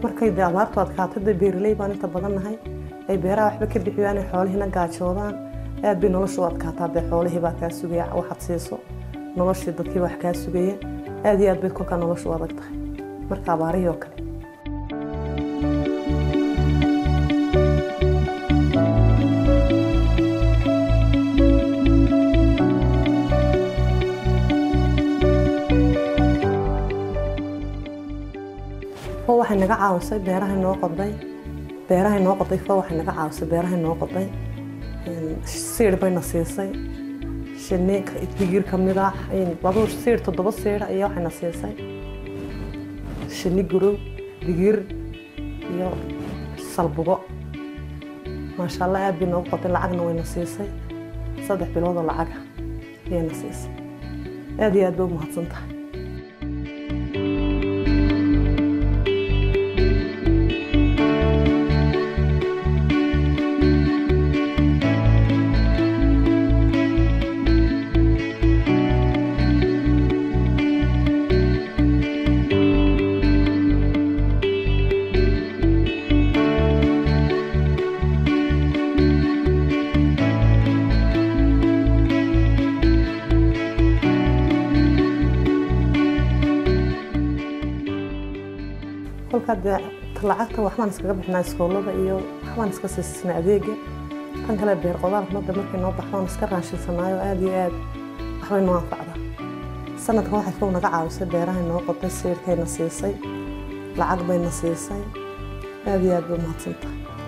markay dee abaartu adkaato dee beeraley baan inta badan nahay ay beeraha waxba ka bixiyaan ay xoolihiina gaajoodaan aad bay noloshu u adkaataa dee xoolihii baa kaa sugaya waxaad siiso noloshii dadkii wax kaa sugaya aad iyo aad bay kolkaa noloshu u adag tahay marka abaarihii oo kale fo waxay naga caawisay beerahay noo qoday beerahay noo qoday fo waxay naga caawisay beerahay noo qoday siir bayna siisay shinni digir ka mid ah laba siir toddoba siir ayaa waxayna siisay shinni gurow digir iyo salbugo maasha allah aad bay noogu qoday lacagna wayna siisay saddex bilood oo lacaga ayayna siisay aad iyo aad bay u mahadsan tahay kolkaa dee lacagta waxbaan iskaga bixnaa iskoolada iyo waxbaan iska siisnaa adeega tan kale beer qodaalka madda markay noo baxdoon iska raashinsanaayo aad iyo aad waxbay noo anfacdaa sanadkan waxay fow naga caawisay beerahay noo qoday siirkayna siisay lacag bayna siisay aad iyo aad bay umahadsan tahay